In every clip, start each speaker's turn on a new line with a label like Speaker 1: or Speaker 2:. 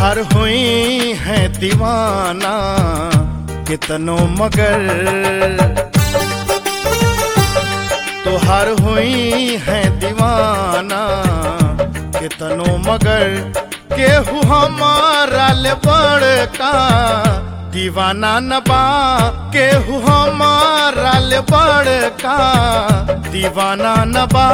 Speaker 1: तोहर हुई है दीवाना कितनो मगर तोहर हुई है दीवाना कितनो मगर केहू हमारा ले बड़का दीवाना न बा केहू हमारा ले बड़का दीवाना न बा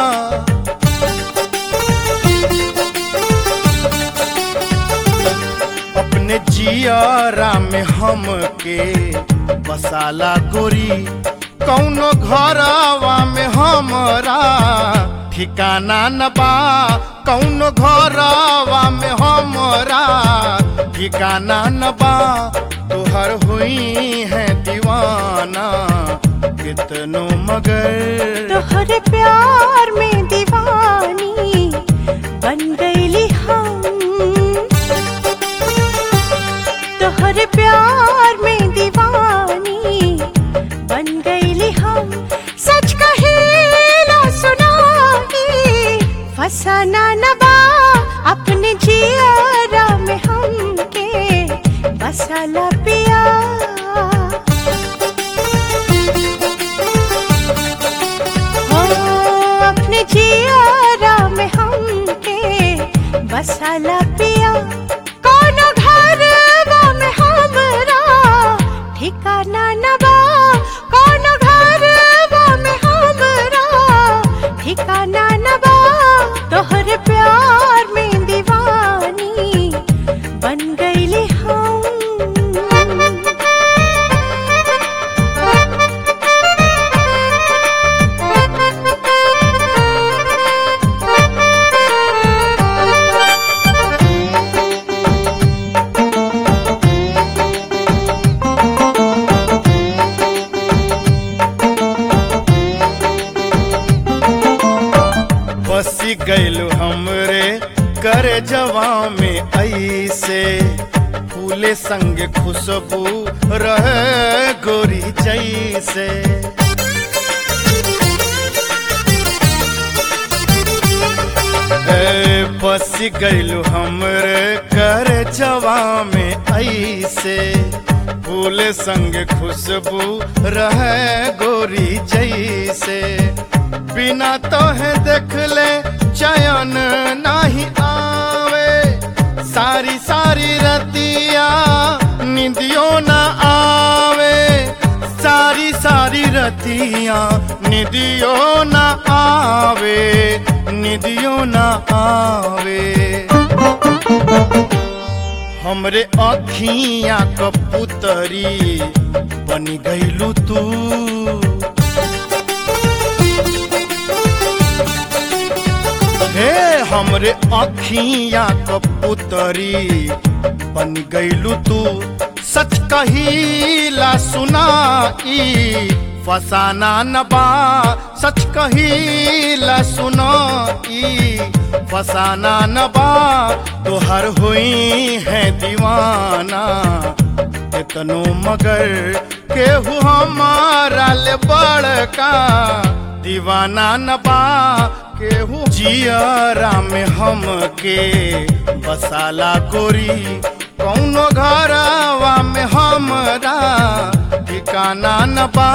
Speaker 1: अपने जियारा में हम के बसाला गोरी कौनो घरवा में हमरा ठिकाना न बा कौनो घरवा में हमरा ठिकाना न बा तोहर हुई है दीवाना कितनो मगर
Speaker 2: तोहरे प्यार में दीवानी बन गईली हम तोहरे प्यार में दीवानी बन गईली हम सच कहेला सुनाई फसाना न बा अपने जियारा में हमके बसाला पिया हो अपने जियारा में हमके बसाला पिया कोनो घरवा में हमरा ठिकाना न बा कोनो घरवा में हमरा ठिकाना न बा तोहर प्यार में दीवानी बन गईली
Speaker 1: बसी गैलू हमरे कर जवा में ऐसे फूले संग खुशबू रहे गोरी जैसे ए, बस गैलू हमरे कर जवा में ऐसे फूल संग खुशबू रहे गोरी जैसे बिना तो है देख ले चयन नहीं आवे सारी सारी रतिया निंदियों न आवे सारी सारी रतिया निदियों न आवे निदियों न आवे हमरे अखियां कपुतरी बनी गईलू तू हे हमरे अखियां कपुतरी बन गईलू तू सच कहीला सुनाई फसाना न बा सच कहीला सुनाई फसाना न बा तोहर हुई है दीवाना कितनो मगर केहू हमारा ले बड़का दीवाना न बा केहू जियरा में हम के बसाला गोरी कौनो घरवा में हमरा ठिकाना न बा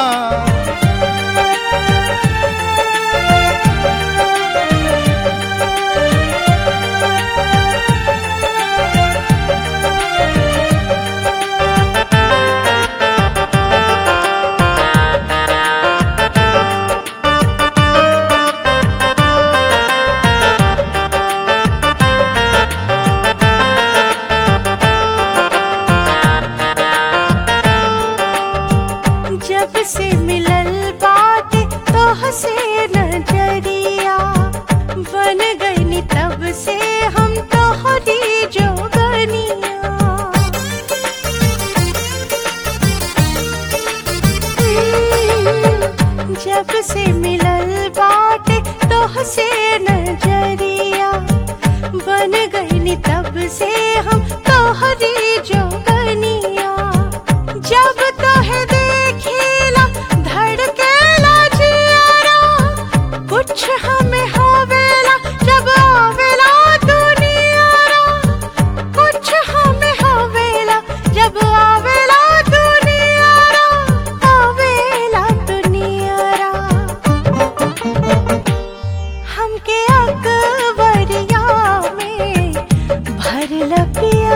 Speaker 2: जब से मिलल बात तो हसे नजरिया बन गई तब से हम तो हरी जोगनिया हम्म, जब से मिलल बात तो हसे नजरिया बन गई तब से हम तो हरी जोगनिया जब तो है देखिला धड़केला जियारा कुछ हमें होवेला जब आवेला दुनियारा अकबरिया में भरल पिया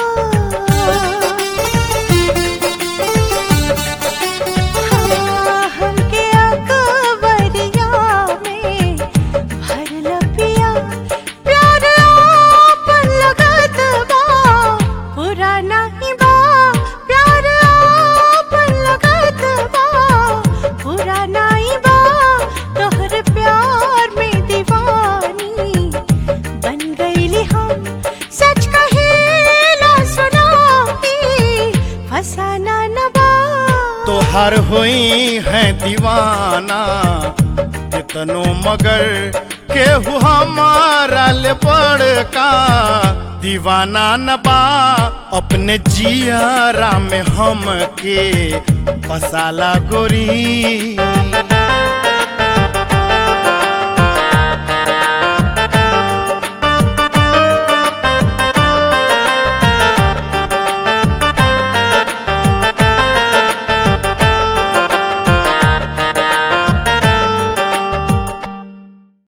Speaker 2: हाँ, हमके अकबरिया में भरल पिया प्यार आपन लगत बा पुराना ही बा प्यार आपन लगत बा पुराना ही बा तोहर प्यार में दीवानी बन गईली हम सच कहेला सुनाई फसाना न बा
Speaker 1: तोहर हुई है दीवाना कितनो मगर केहू हमारा ले बड़का दीवाना न बा अपने जियारा में हम के फसाला गोरी